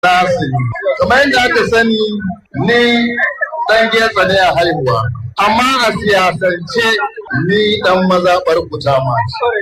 Nasiri. Kamar yadda aka sani ni ɗan getsa ne a haihuwa. Amma a siyasance ni ɗan mazaɓar Kutama.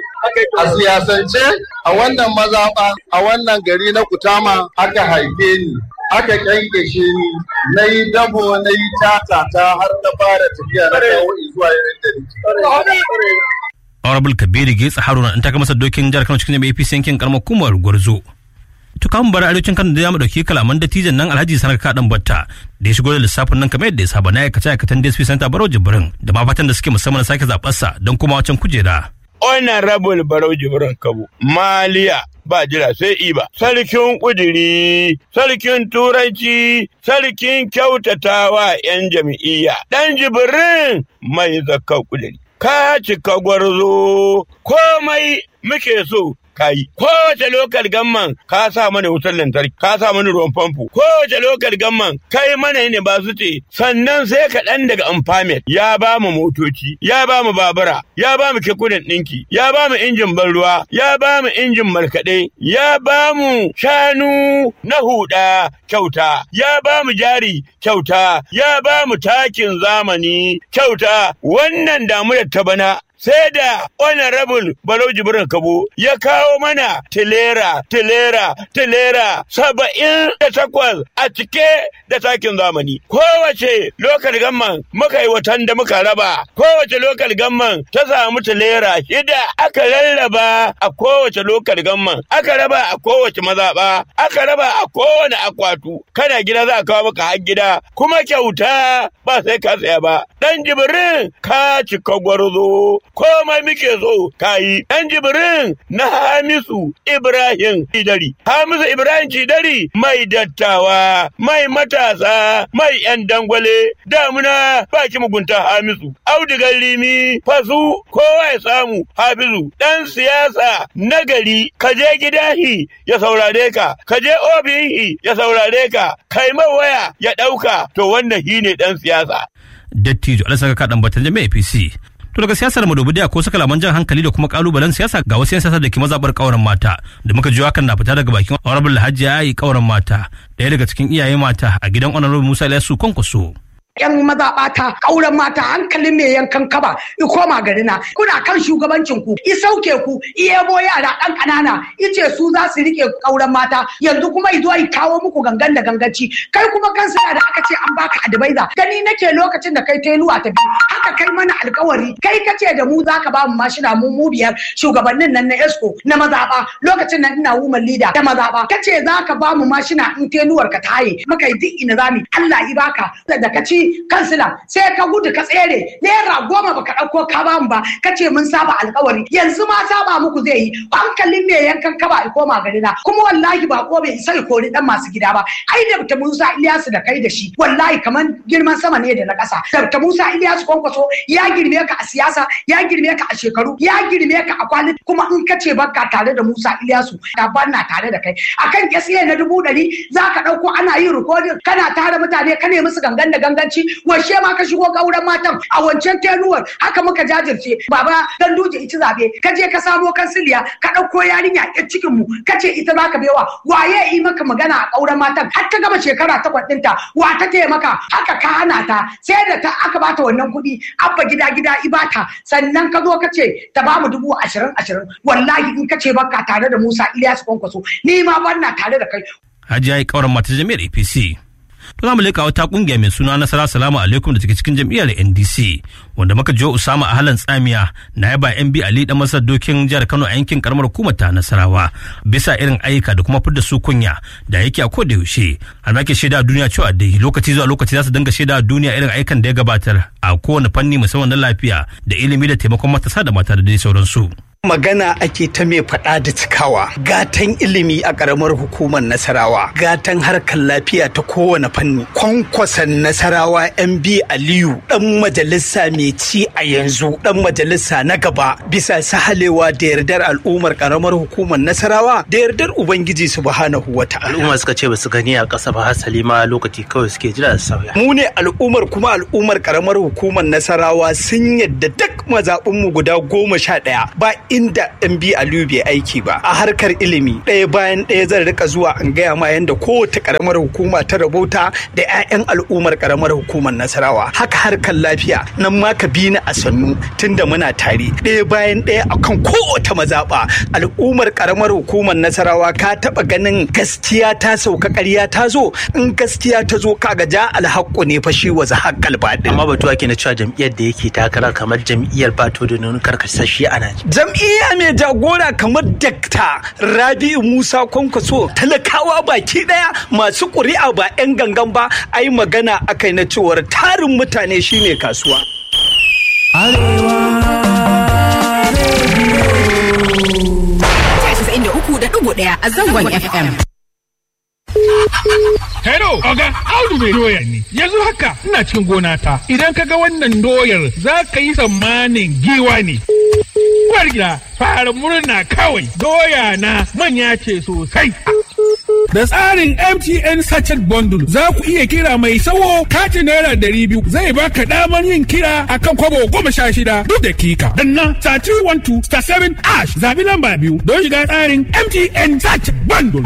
A siyasance a wannan mazaɓa a wannan gari na Kutama aka haife ni. Aka kyankyashe ni na yi dabo na yi tatata har na fara tafiya na kawo zuwa yayin da Honorable Kabiru Getsa Haruna in taka masa dokin jihar Kano cikin jami'a APC yankin karamar hukumar Gwarzo. To kan bar arewacin Kano da ya mu dauki kalaman dattijan nan Alhaji Sanar Kadan Batta da ya shigo da lissafin nan kamar yadda ya saba na aikace aikatan DSP Center Barau Jibrin da ma fatan da suke musamman sake zaɓarsa don kuma wacan kujera. Honorable Barau Jibrin Kabo Maliya ba jira sai iba sarkin kudiri sarkin turanci sarkin kyautatawa 'yan jam'iyya dan jibrin mai zakka kudiri ka cika gwarzo komai muke so kayi kowace lokal gamman ka sa mana wutar lantarki ka sa mana ruwan famfo kowace lokal gamman kai mana ne ba su ce sannan sai ka dan daga amfamet ya ba mu motoci ya ba mu babura ya ba mu kekunan ɗinki ya ba mu injin ban ruwa ya ba mu injin markaɗe ya ba mu shanu na huda kyauta ya ba mu jari kyauta ya ba mu takin zamani kyauta wannan damunar ta bana sai da honorable Barau Jibrin Kabo ya kawo mana tilera, tilera, tilera saba'in da takwas a cike da takin zamani. Kowace lokal gamman muka yi watan da muka raba, kowace lokal gamman ta samu tilera shida aka rarraba a kowace lokal gamman, aka raba a kowace mazaɓa, aka raba a kowane akwatu. Kana gida za a kawo maka har gida, kuma kyauta ba sai ka saya ba. Dan Jibrin ka cika gwarzo. komai muke so kayi ɗan jibrin na hamisu ibrahim cidari hamisu ibrahim cidari mai dattawa mai matasa mai yan dangwale damuna baki mugunta hamisu audigar limi fasu kowa ya samu hafizu ɗan siyasa nagari ka je gidahi ya saurare ka ka je ofihi ya saurare ka kai waya ya ɗauka to wannan shine ɗan siyasa Dattijo Alasaka Kaɗan Batan Jami'a APC To daga siyasar Madobidiya ko saka laman jan hankali da kuma kalubalen siyasa ga wasu 'yan siyasa da ke mazabar kauran mata da muka ji hakan na fita daga bakin Honorable Hajiya Ayi kauran mata ɗaya daga cikin iyaye mata a gidan Honorable Musa Ilyasu Kwankwaso. yan mazaɓata ƙauren mata hankalin mai yankan kaba i koma garina kuna kan shugabancin ku i sauke ku i yabo yara ɗan ƙanana ice su za su riƙe ƙauren mata yanzu kuma i zo i kawo muku gangan da ganganci kai kuma kansa da aka ce an baka advisor gani nake lokacin da kai tenuwa ta biyu haka kai mana alkawari kai kace da mu zaka ba mu mashina mu mu biyar shugabannin nan na esco na mazaɓa lokacin nan ina woman leader ta mazaɓa kace zaka ba mu mashina in tenuwar ka ta haye muka yi duk ina zami Allah i baka da ka ci kansila sai ka gudu ka tsere naira goma baka ɗauko ka ba mu ba ka ce mun saba alkawari yanzu ma saba muku zai yi hankalin me yankan ka ba koma gari na kuma wallahi ba ko bai isa kori dan masu gida ba ai da ta Musa Ilyasu da kai da shi wallahi kaman girman sama ne da na ƙasa da ta Musa Ilyasu kwankwaso ya girme ka a siyasa ya girme ka a shekaru ya girme ka a kwaliti kuma in ka ce baka tare da Musa Ilyasu da na tare da kai akan kesiye na dubu ɗari za ka ɗauko ana yin rikodin kana tare mutane ka ne musu gangan da ganganci washe ma ka shigo gauran matan a wancan tenuwar haka muka jajirce baba dan duje ita zabe ka je ka samo kansiliya ka ɗauko yarinya a cikin mu ka ce ita za ka bewa waye yi maka magana a gauran matan har ta gama shekara takwas ɗinta wa ta taya maka haka ka hana ta sai da ta aka bata wannan kuɗi abba gida gida ibata sannan ka zo ka ce ta ba mu dubu ashirin ashirin wallahi in ka ce baka tare da Musa Ilyasu Kwankwaso ni ma ban na tare da kai Hajiya ya kauran mata jami'ar APC. To za mu leƙa wata ƙungiya mai suna Nasara Salamu alaikum da take cikin jam'iyyar NDC wanda muka jo Usama a halan tsamiya na yaba MB Ali dan masar dokin jihar Kano a yankin karamar hukumar ta Nasarawa bisa irin ayyuka da kuma fidda su kunya da yake a koda yaushe har ma ke shaida duniya cewa dai lokaci zuwa lokaci za su dinga shaida duniya irin ayyukan da ya gabatar a kowane fanni musamman na lafiya da ilimi da taimakon matasa da mata da dai sauransu. magana ake ta mai faɗa da cikawa gatan ilimi a ƙaramar hukumar nasarawa gatan harkar lafiya ta kowane fanni kwankwasan nasarawa mb aliyu ɗan majalisa mai ci a yanzu ɗan majalisa na gaba bisa sahalewa da yardar al'ummar ƙaramar hukumar nasarawa da yardar ubangiji subhanahu wa ta'ala al'umma suka ce ba su gani a ƙasa ba hasali ma lokaci kawai suke jira da sauya mu ne al'ummar kuma al'ummar ƙaramar hukumar nasarawa sun yadda duk mazaɓinmu guda goma sha ɗaya ba inda MB Aliyu bai aiki ba a harkar ilimi ɗaya bayan ɗaya zan rika zuwa an gaya ma yanda kowace karamar hukuma ta rabauta da 'ya'yan al'ummar karamar hukumar Nasarawa haka harkar lafiya nan ma ka bi ni a sannu tunda muna tare ɗaya bayan ɗaya akan kowace mazaɓa al'ummar karamar hukumar Nasarawa ka taɓa ganin gaskiya ta sauka ƙarya ta zo in gaskiya ta zo kaga ja alhaƙu ne fa shi wa zahaqqal baɗin amma batu ake na cewa jam'iyyar da yake takara kamar jam'iyyar bato da nuna karkasashe a Najeriya. jam'iyya mai jagora kamar dakta rabi'u musa kwankwaso talakawa baki daya masu ƙuri'a ba 'yan gangan ba ai magana akai na cewar tarin mutane shine kasuwa ɗaya a zangon FM. Hello, Oga, Audu mai doya ne. Yanzu haka ina cikin gona ta. Idan ka ga wannan doyar za ka yi tsammanin giwa ne. Uwar gida, fara murna kawai. Doya na manya ce sosai. Da tsarin MTN Sachet Bundle za ku iya kira mai sawo katin naira ɗari biyu zai baka damar yin kira akan kwabo goma sha shida duk dakika. Danna star 312 star 7 ash zabi lamba biyu don shiga tsarin MTN Sachet Bundle.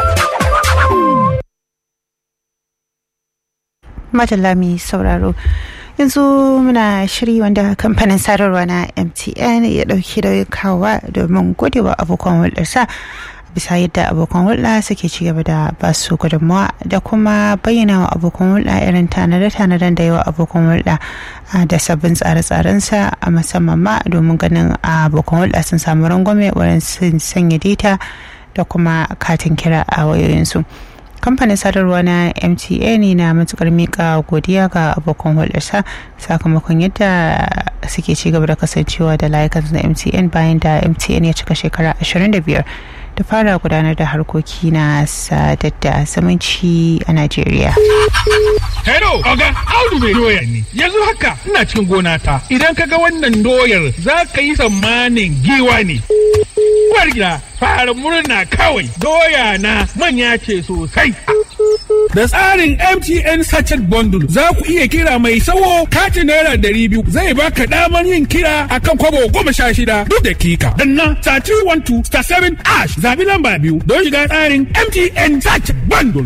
Madalla mai sauraro. yanzu muna shiri wanda kamfanin sadarwa na mtn ya dauki da kawa domin godewa abokan hulɗarsa bisa yadda abokan hulɗa suke ci gaba da basu gudunmawa da kuma bayyana wa abokan hulɗa irin tanade-tanaden da yawa abokan hulɗa da sabbin tsare-tsarensa a musamman ma domin ganin abokan hulɗa sun samu rangwame wurin sun sanya data da kuma katin kira a wayoyinsu. kamfanin sadarwa na mtn na matukar mika godiya ga abokan hulɗarsa sakamakon yadda suke ci gaba da kasancewa da layukan na mtn bayan da mtn ya cika shekara 25 da fara gudanar da harkoki na sadar da zumunci a najeriya Hello, Oga, Audu mai doya ne. Yanzu haka ina cikin gona ta. Idan ka ga wannan doyar za ka yi tsammanin giwa ne. Uwar gida, fara murna kawai. Doya na manya ce sosai. Da tsarin MTN Sachet Bundle za ku iya kira mai sawo katin naira ɗari biyu zai baka damar yin kira akan kwabo goma sha shida duk dakika. Danna star 312 star 7 ash zabi lamba biyu don shiga tsarin MTN Sachet Bundle.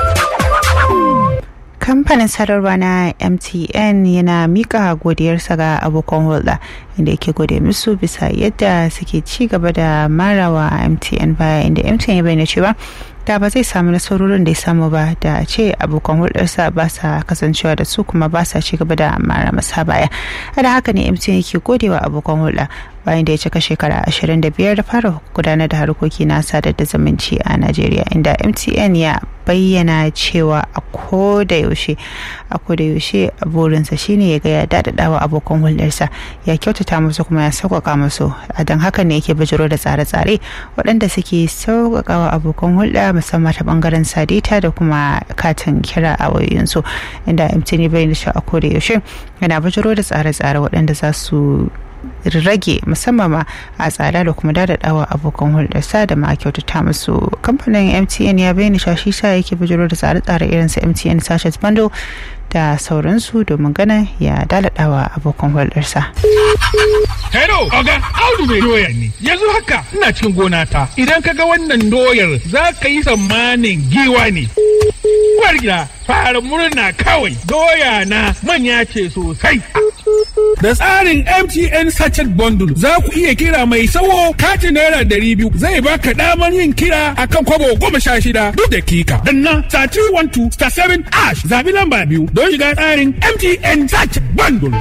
kamfanin sadarwa na mtn yana mika godiyarsa ga abokan hulɗa inda yake gode musu bisa yadda suke ci gaba da marawa mtn baya inda mtn ya bayyana cewa da ba zai samu nasarorin da ya samu ba da ce abokan hulɗarsa ba sa kasancewa da su kuma ba sa ci gaba da mara masa baya da haka ne mtn yake godewa abokan hulɗa bayan da ya cika shekara 25 da fara gudanar da harkoki na sadar da zumunci a najeriya inda mtn ya bayyana cewa a koda yaushe a koda yaushe burinsa shine ya ga ya dadadawa abokan hulɗarsa ya kyautata musu kuma ya sauƙaƙa musu a don haka ne yake bijiro da tsare-tsare waɗanda suke sauƙaƙawa abokan hulɗa musamman ta ɓangaren sadita da kuma katin kira a wayoyinsu inda mtn ya bayyana cewa a koda yaushe yana bijiro da tsare-tsare waɗanda za su rage musamman ma a tsada da kuma dadadawa abokan hulɗarsa da ma kyautata musu kamfanin mtn ya bayyana shashi sa yake bijiro da tsare-tsare irin su mtn sachet bundle da sauransu domin ganin ya daladawa abokan hulɗarsa. Hello, Oga, Audu mai doya ne. Yanzu haka ina cikin gona ta. Idan ka ga wannan doyar za ka yi tsammanin giwa ne. Uwar gida, fara murna kawai. Doya na manya ce sosai. Da tsarin MTN Sachet Bundle za ku iya kira mai sawo katin naira ɗari biyu zai baka damar yin kira akan kwabo goma sha shida duk dakika. Danna star 312 star 7 ash zabi lamba biyu don shiga tsarin MTN Sachet Bundle.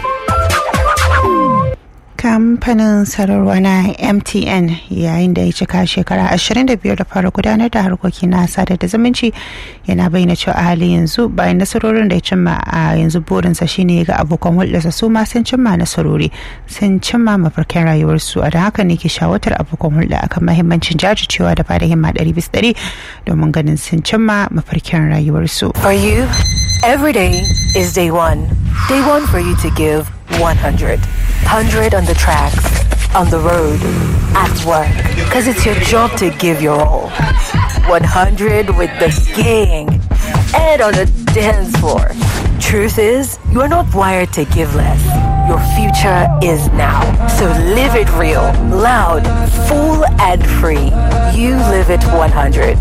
kamfanin sararwa na mtn yayin da ya cika shekara 25 da fara gudanar da harkoki na sadar da zumunci yana bayyana cewa a halin yanzu bayan nasarorin da ya cimma a yanzu burinsa shine ga abokan hulɗarsa su ma sun cimma nasarori sun cimma mafarkin rayuwarsu a da haka ne ke shawatar abokan hulɗa akan mahimmancin jajircewa da bada himma ɗari bisa ɗari domin ganin sun cimma mafarkin rayuwarsu. For you, every day is day one. Day one for you to give 100. 100 on the tracks, on the road, at work. Because it's your job to give your all. 100 with the gang and on the dance floor. Truth is, you're not wired to give less. Your future is now. So live it real, loud, full, and free. You live it 100.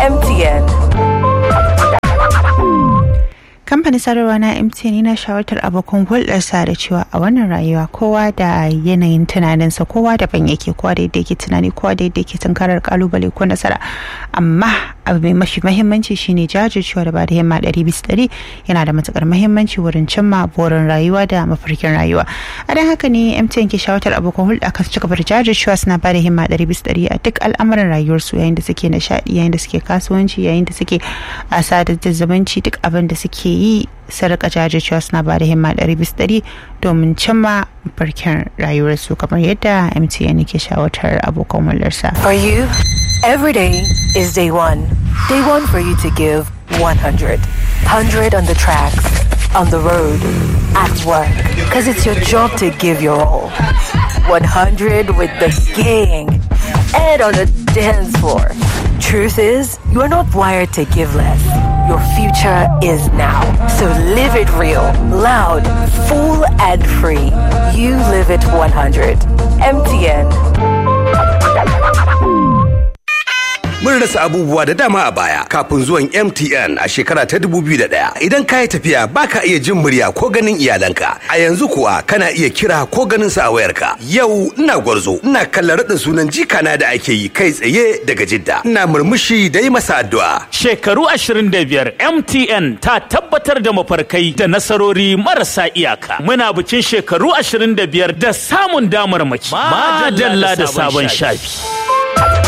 MTN. kamfanin sadarwa na mtn yana shawartar abokan hulɗarsa da cewa a wannan rayuwa kowa da yanayin tunaninsa kowa daban yake kowa da yadda yake tunani kowa da yadda yake tunkarar kalubale ko nasara amma abu mai mafi mahimmanci shine jajircewa da ba da himma ɗari bisa ɗari yana da matukar mahimmanci wurin cimma burin rayuwa da mafarkin rayuwa a don haka ne mtn ke shawartar abokan hulɗa kan su ci gaba da jajircewa suna ba da himma ɗari bisa ɗari a duk al'amuran rayuwarsu yayin da suke nishaɗi yayin da suke kasuwanci yayin da suke a sadar da zumunci duk abin da suke yi sarƙa jajircewa suna ba da himma ɗari bis ɗari domin cimma farkin rayuwarsu kamar yadda mtn ke shawartar abokan hulɗarsa. For you, every day is day one. Day one for you to give 100. 100 on the tracks, on the road, at work. Because it's your job to give your all. 100 with the gang and on the dance floor. Truth is, you are not wired to give less. Your future is now. So live it real, loud, full, and free. You live it 100. MTN. Mun rasa abubuwa da dama a baya kafin zuwan MTN a shekara ta 2001. Idan ka yi tafiya baka iya jin murya ko ganin iyalanka. A yanzu kuwa kana iya kira ko ganin su a wayarka. Yau ina gwarzo, ina kallon raɗin sunan jikana da ake yi kai tsaye daga Jidda. Ina murmushi da yi masa addu'a. Shekaru 25 MTN ta tabbatar da mafarkai da nasarori marasa iyaka. Muna bikin shekaru 25 da samun damar mace. Madalla da sabon shafi.